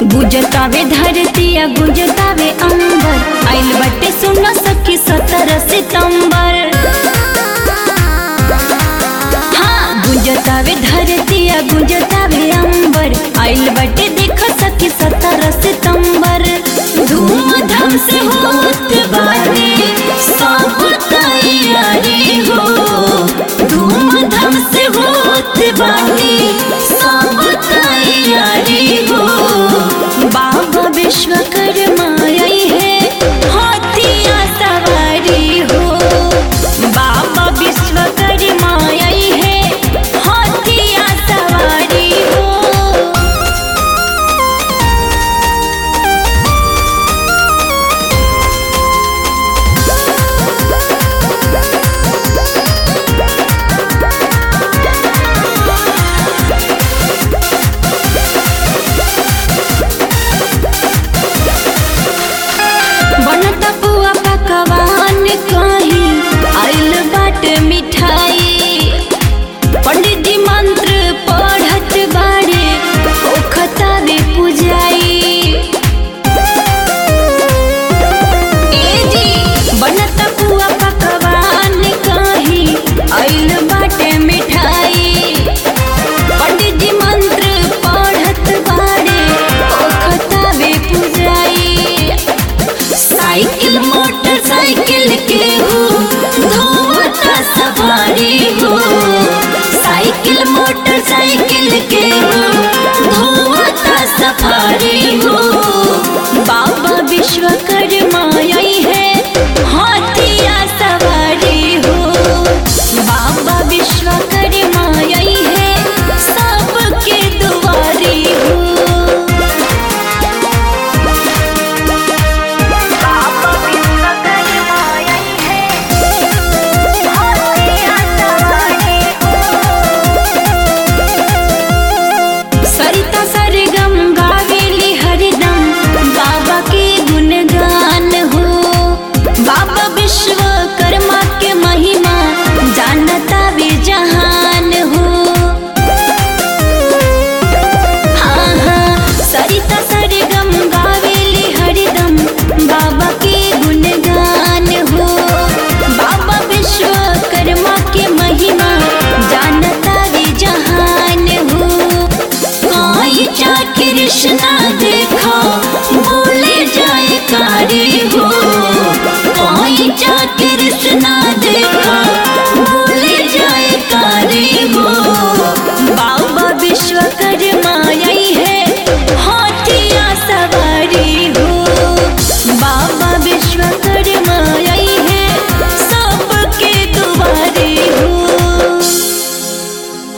गुजतावे धरतिया गुजतावे अंबर आइल बटे सुन सखी सत्रह सितंबर हाँ गुजतावे धरतिया गुजतावे अंबर आइल बटे देख सखी सत्रह सितंबर धूमधाम से होत बाटे सब तैयारी हो धूमधाम से होत बाटे सब तैयारी हो बाबा विश्वकर्मा आई है हाथिया सवारी हो बाबा विश्वकर्मा आई है हाथिया सवारी हो बनत बुआ पकवान कहीं आइल बाट मिठाई पंडित जी मंत्र पढ़त बाड़े ओखतावे पुजाई ए जी बनत बुआ पकवान कहीं आइल बाटे मिठाई पंडित जी मंत्र पढ़त बाड़े ओखतावे पुजाई साइकिल मोटरसाइकिल के हो धोता सवारी हो साइकिल मोटरसाइकिल के हो धोता सफारी हो बाबा विश्वकर्मा आई है हाथिया सवारी हो बाबा विश्वकर्मा आई है सबके दुआरी हो बाबा विश्वकर्मा आई है हाथिया सवारी सरिता सरगम गावेली हरदम बाबा के गुणगान हो बाबा विश्वकर्मा के महिमा जानता वे जहान हो हाँ हाँ सरिता सरगम गावेली हरदम बाबा के गुणगान हो बाबा विश्वकर्मा के महिमा जानता वे जहान हो कोई जा कृष्णा देखो बोले जाए कारी हो कोई जा कृष्णा देखो